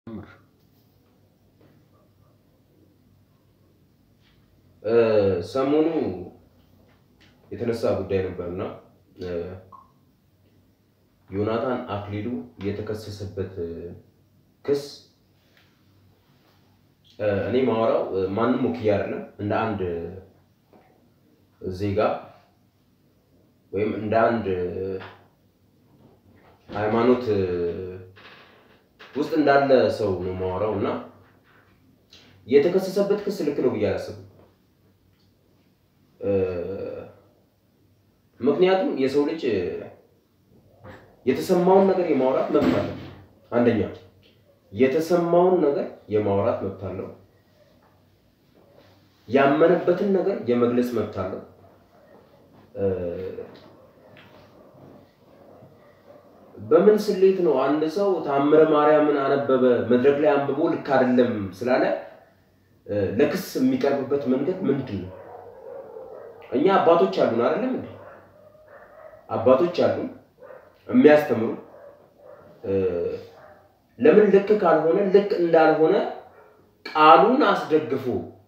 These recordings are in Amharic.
ሰሞኑ የተነሳ ጉዳይ ነበርና ዮናታን አክሊሉ የተከሰሰበት ክስ እኔ ማወራው ማንም ወክዬ አይደለም፣ እንደ አንድ ዜጋ ወይም እንደ አንድ ሃይማኖት ውስጥ እንዳለ ሰው ነው ማወራው እና የተከሰሰበት ክስ ልክ ነው ብዬ አላስብም። ምክንያቱም የሰው ልጅ የተሰማውን ነገር የማውራት መብት አለው። አንደኛ የተሰማውን ነገር የማውራት መብት አለው። ያመነበትን ነገር የመግለጽ መብት አለው። በምን ስሌት ነው አንድ ሰው ታምረ ማርያምን አነበበ መድረክ ላይ አንብቦ ልክ አይደለም ስላለ ለክስ የሚቀርብበት መንገድ ምንድን ነው? እኛ አባቶች አሉን አይደለም እንዴ? አባቶች አሉን የሚያስተምሩ ለምን ልክ ካልሆነ ልክ እንዳልሆነ ቃሉን አስደግፎ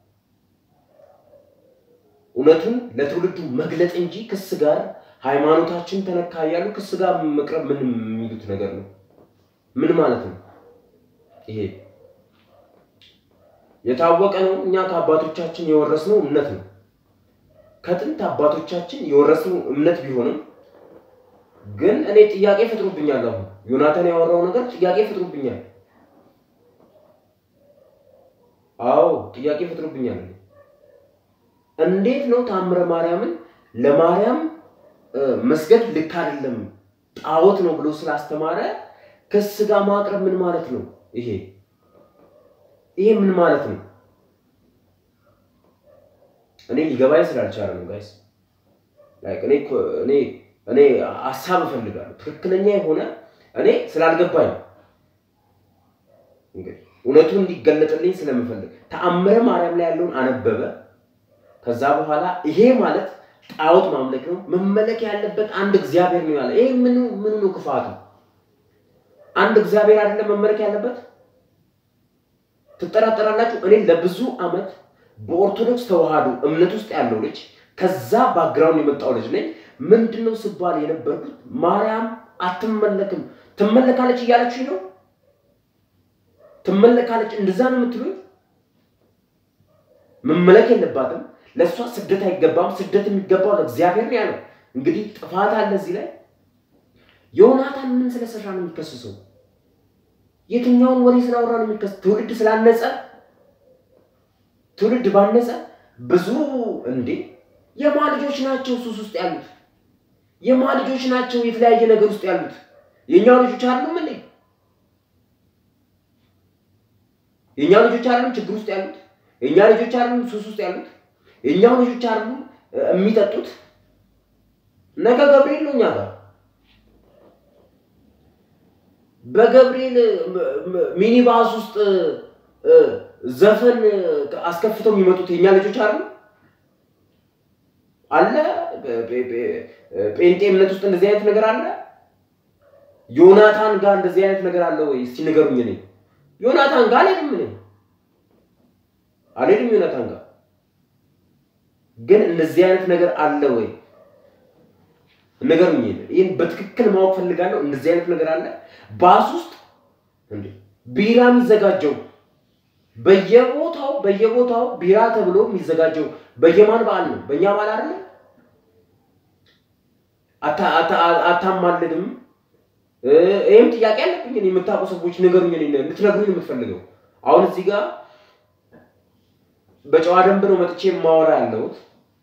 እውነቱን ለትውልዱ መግለጥ እንጂ ክስ ጋር ሃይማኖታችን ተነካ እያሉ ክስ ጋር መቅረብ ምን የሚሉት ነገር ነው? ምን ማለት ነው ይሄ? የታወቀ ነው። እኛ ከአባቶቻችን የወረስነው እምነት ነው። ከጥንት አባቶቻችን የወረስነው እምነት ቢሆንም ግን እኔ ጥያቄ ፈጥሮብኛል። አሁን ዮናታን ያወራው ነገር ጥያቄ ፈጥሮብኛል። አዎ ጥያቄ ፈጥሮብኛል። እንዴት ነው ታምረ ማርያምን ለማርያም መስገድ ልክ አይደለም ጣዖት ነው ብሎ ስላስተማረ ክስ ጋር ማቅረብ ምን ማለት ነው? ይሄ ይሄ ምን ማለት ነው? እኔ ሊገባኝ ስላልቻለ ነው ጋይስ። ላይክ እኔ እኔ እኔ ሀሳብ እፈልጋለሁ ትክክለኛ የሆነ እኔ ስላልገባኝ ነው። እንግዲህ እውነቱ እንዲገለጥልኝ ስለምፈልግ ተአምረ ማርያም ላይ ያለውን አነበበ። ከዛ በኋላ ይሄ ማለት ጣዖት ማምለክ ነው፣ መመለክ ያለበት አንድ እግዚአብሔር ነው ያለ። ይሄ ምን ምን ነው ክፋቱ? አንድ እግዚአብሔር አይደለም መመለክ ያለበት? ትጠራጠራላችሁ? እኔ ለብዙ ዓመት በኦርቶዶክስ ተዋህዶ እምነት ውስጥ ያለው ልጅ ከዛ ባክግራውንድ የመጣው ልጅ ነኝ። ምንድነው ስባል የነበርኩት ማርያም አትመለክም፣ ትመለካለች እያለችኝ ነው። ትመለካለች፣ እንደዛ ነው የምትሉኝ? መመለክ የለባትም ለእሷ ስደት አይገባም። ስደት የሚገባው ለእግዚአብሔር ነው ያለው። እንግዲህ ጥፋት አለ እዚህ ላይ። ዮናታን ምን ስለሰራ ነው የሚከሰሰው? የትኛውን ወሬ ስላወራ ነው የሚከሰሰው? ትውልድ ስላነጸ ትውልድ ባነጸ ብዙ እንዴ የማ ልጆች ናቸው ሱስ ውስጥ ያሉት? የማ ልጆች ናቸው የተለያየ ነገር ውስጥ ያሉት? የእኛው ልጆች አይደሉም እንዴ? የእኛ ልጆች አይደሉም ችግር ውስጥ ያሉት? የእኛ ልጆች አይደሉም ሱስ ውስጥ ያሉት? የእኛው ልጆች አይደሉም የሚጠጡት? ነገ ገብርኤል ነው እኛ ጋር በገብርኤል ሚኒባስ ውስጥ ዘፈን አስከፍተው የሚመጡት የእኛ ልጆች አሉ አለ። ጴንጤ እምነት ውስጥ እንደዚህ አይነት ነገር አለ። ዮናታን ጋር እንደዚህ አይነት ነገር አለ ወይ? እስቲ ንገሩኝ። እኔ ዮናታን ጋር አልሄድም፣ እኔ አልሄድም ዮናታን ጋር። ግን እንደዚህ አይነት ነገር አለ ወይ? ንገሩኝ። ይህን በትክክል ማወቅ ፈልጋለሁ። እንደዚህ አይነት ነገር አለ ባስ ውስጥ እንዴ? ቢራ የሚዘጋጀው በየቦታው በየቦታው ቢራ ተብሎ የሚዘጋጀው በየማን በዓል ነው? በእኛ በዓል አይደለም። አታማልድም? ይህም ጥያቄ አለብኝ። የምታውቁ ሰዎች ንገሩኝ፣ ልትነግሩኝ የምትፈልገው አሁን እዚህ ጋር በጨዋ ደንብ ነው መጥቼ የማወራ ያለሁት።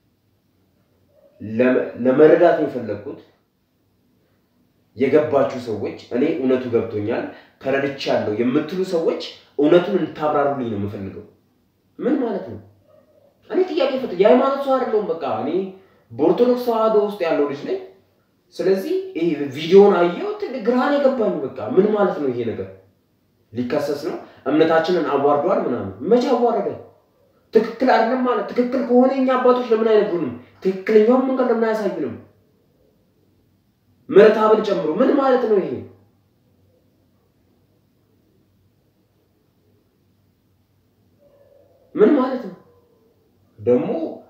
ለመረዳት ነው የፈለግኩት። የገባችሁ ሰዎች እኔ እውነቱ ገብቶኛል ተረድቻለሁ የምትሉ ሰዎች እውነቱን እንድታብራሩልኝ ነው የምፈልገው። ምን ማለት ነው? እኔ ጥያቄ ፈጥ የሃይማኖት ሰው አይደለሁም። በቃ እኔ በኦርቶዶክስ ተዋህዶ ውስጥ ያለው ልጅ ነኝ። ስለዚህ ይሄ ቪዲዮን አየው ትልቅ ግራን የገባኝ በቃ ምን ማለት ነው? ይሄ ነገር ሊከሰስ ነው። እምነታችንን አዋርዷል ምናምን። መቼ አዋረደ? ትክክል አይደለም ማለት ትክክል ከሆነ እኛ አባቶች ለምን አይነግሩንም? ትክክለኛውን መንገድ ለምን አያሳዩንም? ምሕረተአብን ጨምሮ ምን ማለት ነው ይሄ? ምን ማለት ነው ደግሞ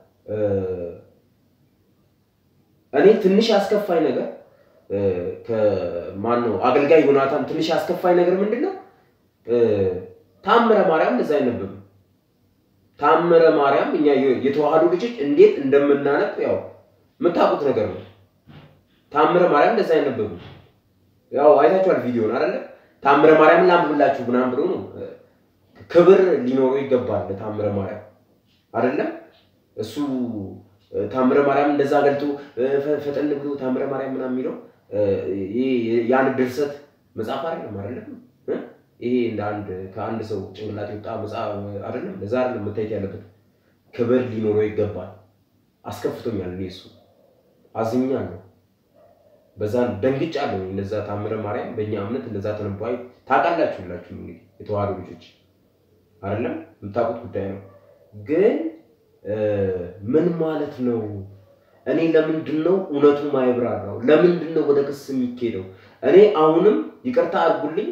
እኔ ትንሽ ያስከፋኝ ነገር ከማን ነው አገልጋይ ዮናታን ትንሽ ያስከፋኝ ነገር ምንድን ነው? ታምረ ማርያም እንደዛ አይነበብም። ታምረ ማርያም እኛ የተዋህዶ ልጆች እንዴት እንደምናነብ ያው የምታውቁት ነገር ነው። ታምረ ማርያም እንደዛ አይነበብም። ያው አይታችኋል ቪዲዮን አይደለ? ታምረ ማርያምን ላንብብላችሁ ምናምን ብሎ ነው። ክብር ሊኖረው ይገባል ታምረ ማርያም አይደለም እሱ ታምረ ማርያም እንደዛ ገልጦ ፈጠን ብሎ ታምረ ማርያም ምናምን የሚለው ያን ድርሰት መጽሐፍ አይደለም አይደለም። ይሄ እንደ አንድ ከአንድ ሰው ጭንቅላት የወጣ መጽሐፍ አይደለም። ለዛ አይደለም መታየት ያለበት። ክብር ሊኖረው ይገባል። አስከፍቶኛል። እኔ እሱ አዝኛለሁ። በዛ ደንግጫለሁ። እንደዛ ታምረ ማርያም በእኛ እምነት እንደዛ ተነባይ ታውቃላችሁ። ሁላችሁም እንግዲህ የተዋህዶ ልጆች አይደለም የምታውቁት ጉዳይ ነው ግን ምን ማለት ነው? እኔ ለምንድን ነው እውነቱ ማይብራራው? ለምንድን ነው ወደ ክስ የሚኬደው? እኔ አሁንም ይቅርታ አድርጉልኝ፣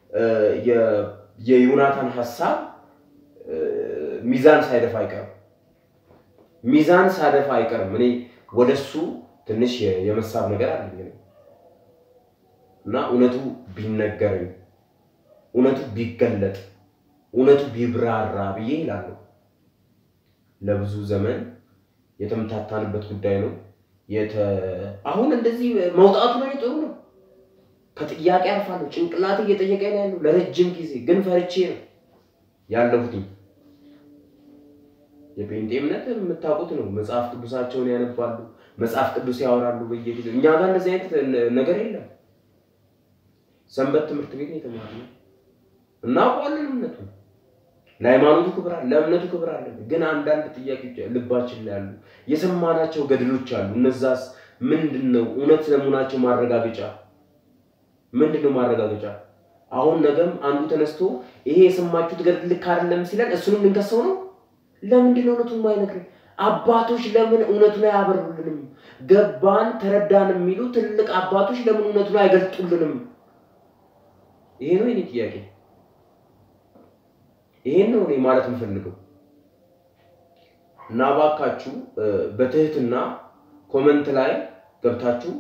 የዮናታን ሀሳብ ሚዛን ሳይደፋ አይቀርም። ሚዛን ሳይደፋ አይቀርም። እኔ ወደሱ ትንሽ የመሳብ ነገር አለኝ እና እውነቱ ቢነገረኝ፣ እውነቱ ቢገለጥ፣ እውነቱ ቢብራራ ብዬ ይላለሁ። ለብዙ ዘመን የተምታታንበት ጉዳይ ነው። አሁን እንደዚህ መውጣቱ ነው ጥሩ ነው። ከጥያቄ አልፋለሁ። ጭንቅላት እየጠየቀ ነው ያለው ለረጅም ጊዜ ግን ፈርቼ ነው ያለሁት። የጴንጤ እምነት የምታውቁት ነው። መጽሐፍ ቅዱሳቸውን ያነባሉ፣ መጽሐፍ ቅዱስ ያወራሉ በየጊዜው። እኛ ጋር እንደዚህ አይነት ነገር የለም። ሰንበት ትምህርት ቤት ነው የተማርነው። እናውቀዋለን እምነቱን ለሃይማኖቱ ክብር አለ፣ ለእምነቱ ክብር አለ። ግን አንዳንድ ጥያቄዎች ልባችን ላይ አሉ። የሰማናቸው ገድሎች አሉ። እነዛስ ምንድን ነው? እውነት ስለመሆናቸው ማረጋገጫ ምንድን ነው? ማረጋገጫ አሁን ነገም አንዱ ተነስቶ ይሄ የሰማችሁት ገድል ልክ አይደለም ሲለን እሱንም ልንከሰው ነው። ለምንድን ነው እውነቱን የማይነግረን? አባቶች ለምን እውነቱን አያበሩልንም? ገባን ተረዳን የሚሉ ትልቅ አባቶች ለምን እውነቱን አይገልጡልንም? ይሄ ነው የኔ ጥያቄ። ይሄን ነው እኔ ማለት የምፈልገው እና እባካችሁ በትህትና ኮመንት ላይ ገብታችሁ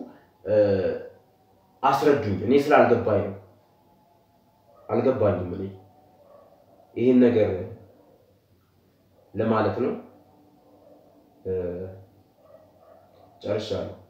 አስረዱኝ። እኔ ስላልገባኝ ነው፣ አልገባኝም። እኔ ይህን ነገር ለማለት ነው። ጨርሻለሁ።